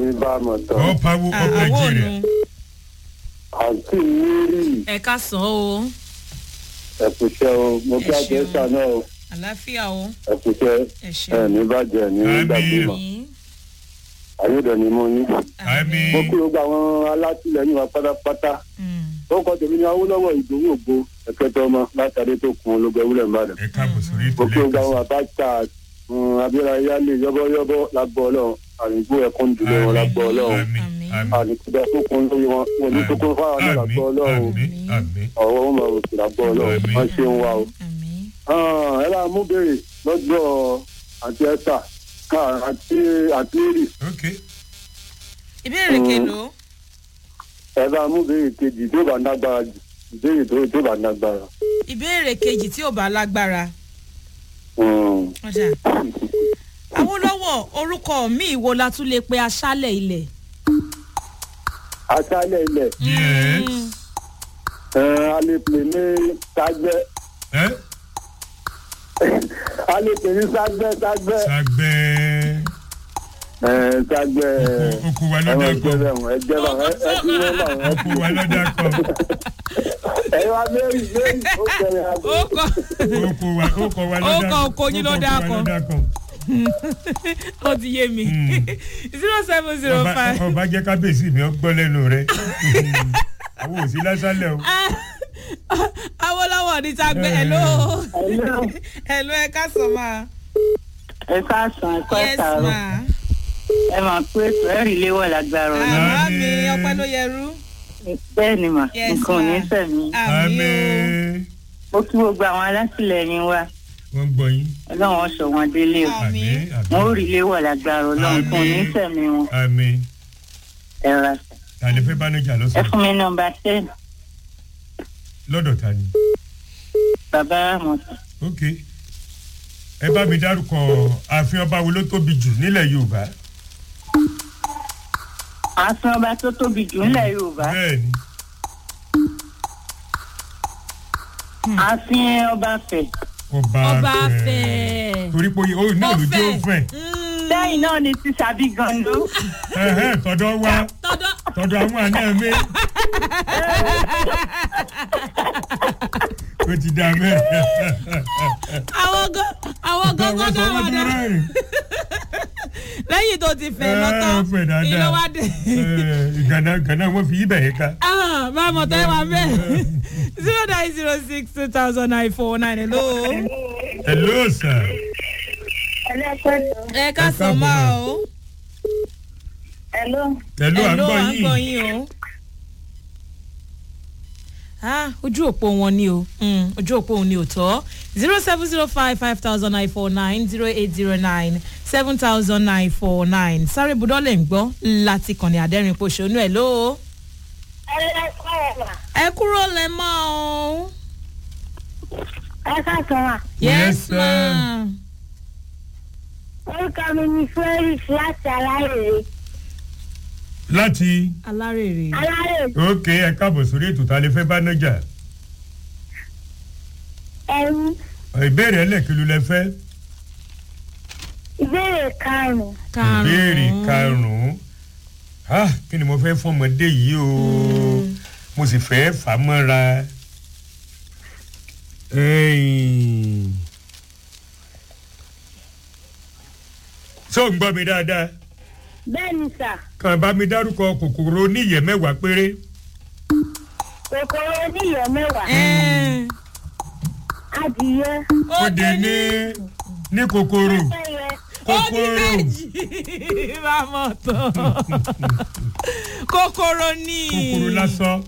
ní bá a mọ̀ tán. all power of àwọn nigeria. ònu àǹtí mary ẹ ká sàn ó ẹ̀kúṣẹ́ o mo kí Ẹ àjẹsà ṣeun. náà o àlàáfíà ó ẹ̀kúṣẹ́ ẹ ẹ̀ ṣeun ní bàjẹ́ ní Àmín. gbàgbọ́mọ̀ Àmín. ayédèní mo ní. Àmín. mo kí gbogbo àwọn alátìlẹyìn wa pátápátá Mm. ó kọ́ tèmi ní awólọ́wọ́ ìdòwò ògbó ẹ̀kẹ́tọ́ ọmọ látàrí tó kun ológun ewúrẹ́ ìbàdàn. ẹ káàbọ̀ sórí ètò mo kí gbogbo àwọn lẹ́ẹ̀kan àbájá abiola yálé yọ́bọ́yọ́bọ́ lágbọ́ ọlọ́run àrùngbó ẹ̀kún dùlé wọn lágbọ́ ọlọ́run àmì Àmín. àmì àlùkùdà tó kun lórí wọn wọn ní tó kun fáwọn náà lágbọ́ ọlọ́run àmì àmì ọ̀wọ́ wọn máa rògbò lágbọ́ ọlọ́run Àmín. wọ́n ṣe ń wá o. Àmín. Ah, ẹ bá mú béèrè lọ́jọ́ àti ẹ́sà àti àti èrì ok ìbéèrè kelo ẹ bá mú béèrè kejì tó bá nágbára jù béèrè tó tó bá nágbára. ìbéèrè kejì tí ò bá lágbára Hmm. ọjà awolowo orúkọ mi wo la tún lè pe aṣálẹ̀ ilẹ̀. aṣálẹ̀ ilẹ̀ yes Mm. ẹ̀, a lè pè ní ságbẹ́ ẹ a lè pè ní ságbẹ́ ságbẹ́ sàgbẹ́ ẹ̀, ságbẹ́ oko wa ẹ lọ́dà máa jẹ́ kan bẹ́ẹ̀ wọ́n ẹ jẹ́ bá ẹ ẹ kí wọ́n bá wọn. oko wa lọ́dà kan ẹ wá mẹ́rin mẹ́rin ó bẹ̀rẹ̀ àgbo. ó kọ oko wa oko wa lọ́dà Oko oko yín ló dá oko wa kan. lọ́dà kan ó ti yé mi Mm. zero seven zero Ọba- five. ọba jẹ́ kábíyèsí mi ó gbọ́ lẹ́nu rẹ̀ àwọn òsì lásánlẹ̀ o awolowo ní ságbẹ́ hello Hello. hello ẹ ká sọ máa. ẹ káàsán ẹ kọ́ yes ẹ̀sàrọ̀ ma. ẹ máa pé ètò ẹ̀rí léwọ̀ lágbára ọ̀la àmọ́ mi Àmín. ọpẹ́ ló yẹrú. bẹ́ẹ̀ ni mà Yes, nǹkan ò ní ma. sẹ̀mí àmì àmín ó kí gbogbo àwọn alátìlẹyìn wa wọ́n gbọ́ yín ọlọ́run ọ̀ṣọ́ wọn délé o Àmín. àmín wọn ò àmín rí léwọ̀ lágbára ọlọ́run kò ní Àmín. sẹ̀mí wọn àmín ẹ ra tàlẹ́ fẹ́ bánujà ẹ lọ́sàn fún mi nọmba ten lọ́dọ̀ ta ni bàbá àmọ̀tà ok ẹ bá mi dárúkọ ààfin ọba wo ló tóbi jù nílẹ̀ yorùbá ààfin ọba tó tóbi jù ńlẹ̀ yorùbá bẹ́ẹ̀ ni ààfin ọba fẹ̀ ọba ọba fẹ́ fẹ́. torí pé ó náà ló jẹ́ ó fẹ́ Mm. lẹ́yìn náà ni ti sàbí gando ẹ̀hẹ́ tọ́dọ̀ wá tọ́dọ̀ tọ́dọ̀ àwọn àná mi ó ti dá mẹ́rin àwọn gan àwọn gan wọ́n sọ gan wọ́n gan ti wọn dá rẹ́rìn lẹ́yìn tó ti fẹ́ Ẹ, lọ́tọ́ ó fẹ́ dáadáa. ìlú wa dé. Ẹ, gànà gànà wọ́n fi ibẹ̀ yẹn ká ah máa mọ̀ tẹ́ wa bẹ́ẹ̀ zero nine zero six two thousand nine four nine hello. hello sir ẹlẹ́pẹ̀tọ́ ẹ ká Ẹ sọ káàbọ̀ máa ma. o. hello hello à ń gbọ́ à ń gbọ́ yín yín o. ah ojú òpó wọn ni o Mm, ojú òpó òun ni ò tọ́ zero seven zero five five thousand nine four nine zero eight zero nine seven thousand nine four nine sáré budọ́lẹ̀ ń gbọ́ láti kànnì àdẹ́rìn pòṣónú ẹ̀ ló. ẹ kúrò lẹ́ mọ́ o. ẹ káàsán wa Yes, yes sir. ma. orúkọ mi ni felix láti alárèrè láti alárèrè. alárèrè ok ẹ káàbọ̀ sórí ètò ta lè fẹ́ bá nájà ẹrú ìbéèrè ẹlẹ́kìlú lẹ fẹ́ ìbéèrè karùnún ìbéèrè karùn-ún ah kí ni mo fẹ́ fún ọmọdé yìí o mo sì fẹ́ fà á mọ́ra Ẹ̀yìn. ṣé ò ń gbọ́ mi dáadáa bẹ́ẹ̀ ni sà kàn bá mi dárúkọ kòkòrò oníyẹ̀ mẹ́wàá péré kòkòrò oníyọ̀ mẹ́wàá Ẹ́ẹ̀, adìyẹ ó dé ní ní kòkòrò ẹyẹ ó ní kòkòrò méjì máa mọ̀ tán kòkòrò ní. kòkòrò lásán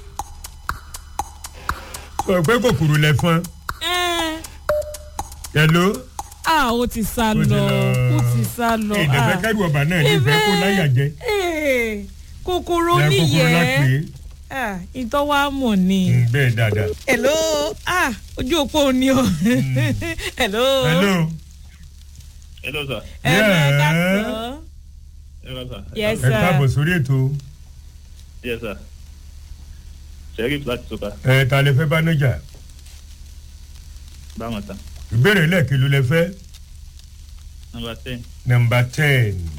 sọ pé kòkòrò lẹ́fọn Ẹ́ẹ̀, hello. ah ó ti sá Ó ti lọ lọ. ó ti sá lọ. ìdẹ̀fẹ́ ah. kẹ́rù ọba náà ní ìfẹ́ kó láyà jẹ Ee, kòkòrò ẹ kòkòrò lápè níyẹn Ah, ìtọ́wá mọ̀ ni. bẹ́ẹ̀ dáadáa. hello ah ojú òpó ni o. hello. hello Hello, sir. hello ẹ ká Yeah. sọ. Hello, sir. yes ẹ káàbọ̀ sir. sórí ètò Yes, sir. Sheriff láti Soka. ẹ ta lè fẹ́ bá nájà Báwọn tán. ìbéèrè lẹ́ẹ̀kìlú lẹ fẹ́ Number ten. nọmba ten